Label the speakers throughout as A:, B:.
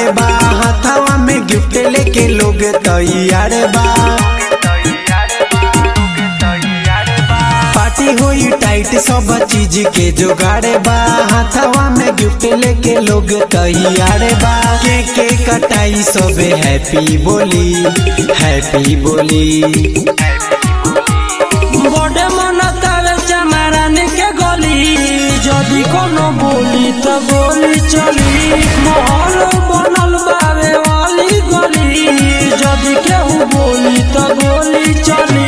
A: बा हाथवा में गिफ्ट लेके लोग तैयार बा पार्टी होई टाइट सब चीज के जुगाड़ बा हाथवा में गिफ्ट लेके लोग तैयार बा के के कटाई सबे हैप्पी बोली हैप्पी बोली
B: बड़े मन तावे चमारान के गली जदि कोनो बोली त गोली चली महल बनल बावे वाली गली जदि केहू बोली त गोली चली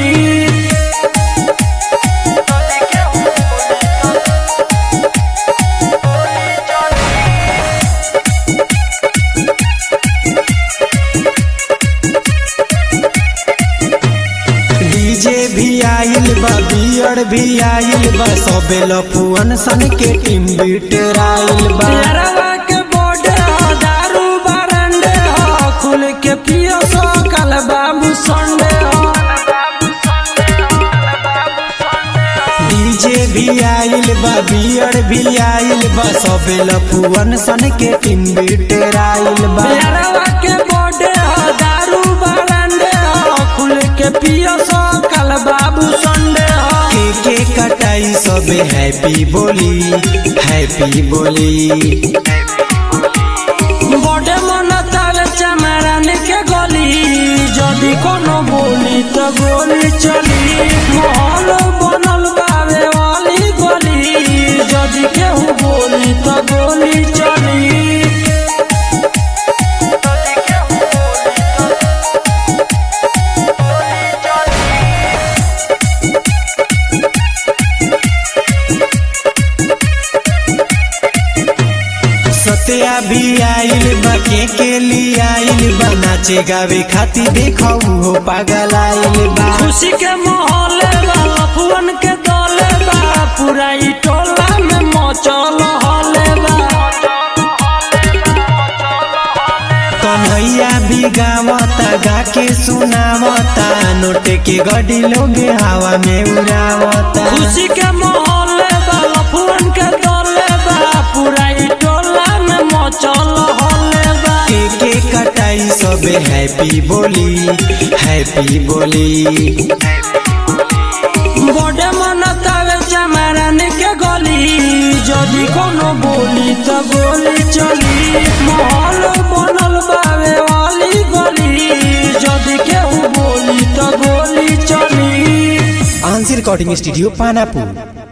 A: डीजे भी आइल बा बियर भी आइल बा सबे लफुअन सन के टीम बीटर आइल बा
B: यारवा के बड़े हो दारू बारंडे हो खुल के पियो सो कल बाबू संडे हो
A: डीजे भी आइल बा बियर भी आइल बा सबे लफुअन सन के टीम बीटर आइल बा
B: यारवा के बड़े हो दारू बारंडे हो खुल के पियो सो कल बाबू संडे हो
A: के के कटाई सबे हैप्पी बोली हैप्पी बोली
B: बड़े मन तावे चमारान के गली जदि कोनो बोली त गोली चली महल बनल बावे वाली गली जदि केहू बोली त गोली चली
A: सत्या भी आइल बा के के लिए आइल बा नाचे गावे खातिर देखऊ हो पागल आइल बा
B: खुशी के माहौल बा लफुअन के दौले बा पूरा ई टोला में मचल हले बा
A: कन्हैया भी गावता गा के सुनावता नोट के गड्डी लोग हवा में उड़ावता
B: खुशी के माहौल बा लफुअन के दौले बा पूरा ई टोला में मचल हले बा
A: के के कटाई सबे हैप्पी बोली हैप्पी बोली
B: बड़े मन तावे चमारान के गली जदि कोनो बोली त गोली चली महल बनल बावे वाली गली जदि केहू बोली त गोली चली
A: आंसर रिकॉर्डिंग स्टूडियो पानापुर